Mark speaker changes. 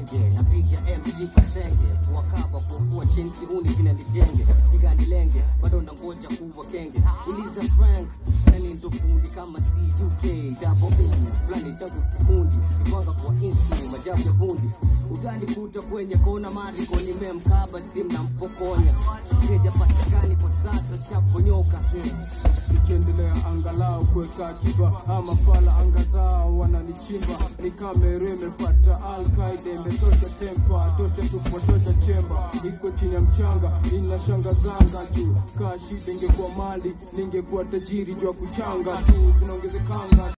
Speaker 1: genge napiga MC kasenge kuwakaba kwa kuwa chini kiuni kinanijenge siganilenge bado nangoja kuwa kenge uliza Frank nani ndo fundi kama CUK double U fulani changu kikundi kipanga kwa insu majabu ya bundi utanikuta kwenye kona mariko nimemkaba simu na mpokonya keja patikani kwa sasa shaponyoka
Speaker 2: ikiendelea angalau kuweka akiba ama fala anga zao wananichimba ni kamera imepata alkaida imetosha tempa tosha tupotosha chemba iko chini ya mchanga inashangazanga juu kaa shida ingekuwa mali ningekuwa tajiri juu ya kuchanga tu zinaongezekanga